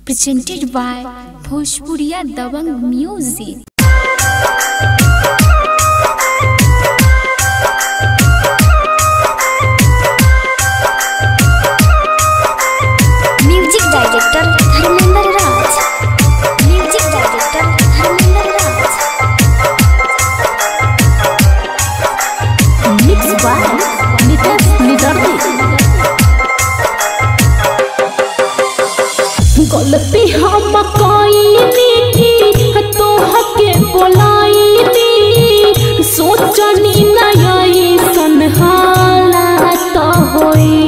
presented by Bhojpuriya Dabang Music. Music director Dharmendra Raj music director Dharmendra Raj mix by Nitesh Nidardi गलती हम कईनी तो हके बोलाईनी सोचनी नई सन हालात होई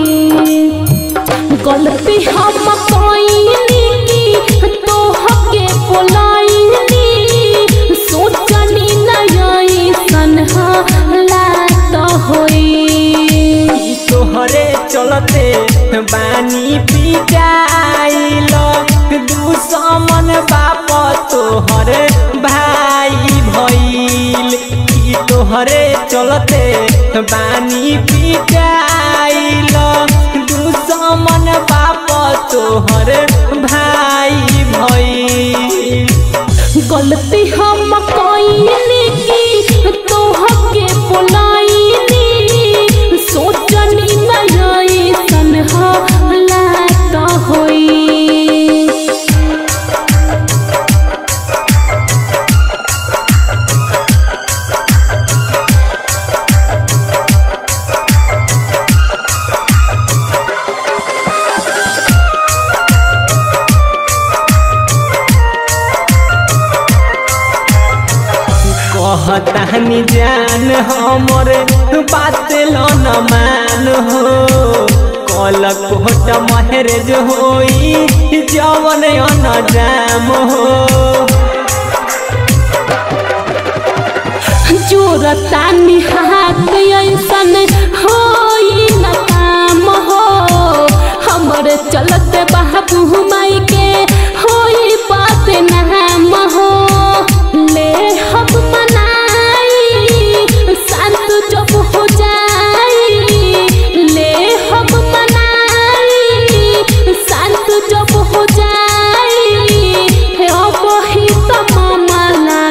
गलती हम कईनी तो हके बोलाईनी सोचनी नई सन हालात होई तोहरे चलते बानी पिटाइल दुश्मन बाप तोहर भाई भइल ई तोहरे चलते बानी पिटाइल दुश्मन बाप तोहर भाई भइल गलती हम कईनी की तोहके बोलाईनी सोचनी नई सन हालात होई कहतानी जान हमर बात लो न मान हो कल कोट महरेज होई जवन न जाम हो जोरतानी हाथ ऐसन होई न काम हो हमर चलत बाबू माई के होई बात नाम हो ले हम मनाई शांत जब हो जाई ले हम मनाई शांत जब हो जाई हे अब ही तमामा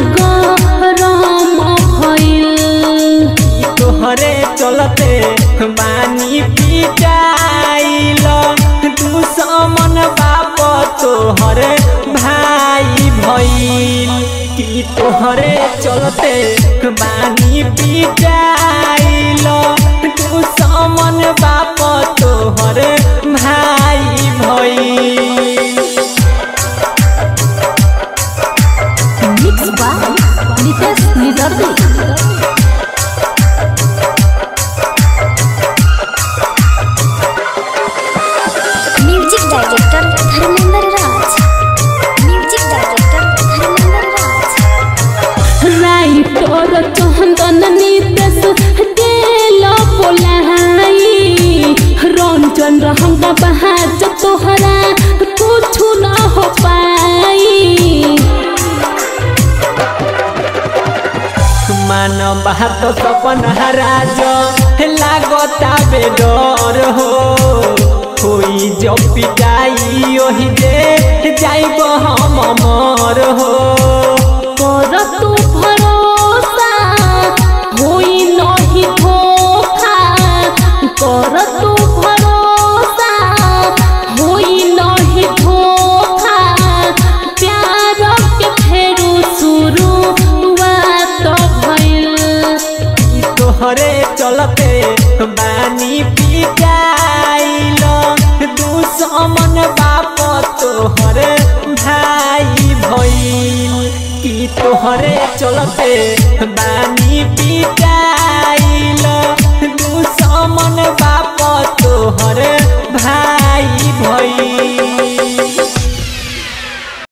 गरम भइल ई तोहरे चलते बानी पिटाइल दुश्मन बाप तोहर भाई भइल की तोहरे चलते बानी पिटाइल दुश्मन बाप तोहर भाई भइल mix by Nitesh Nidardi music director Dharmendra Raj music director Dharmendra Raj writer Chandan Nitesh दिल बोलाई रंजन रहंगा बहाज तोहरा कुछ न हो पाई मान बात सपन राज लागता बेडर हो होई जो पिटाई ओहि जे जाइब हम मर हो कर तू भरोसा होई नहीं धोखा कर तू भरोसा होई नहीं धोखा प्यार के फेरू शुरू तो भइल ई तोहरे चलते बानी पिटाइल दुश्मन बाप तोहर भाई भइल की तोहरे चलते बानी पिटाइल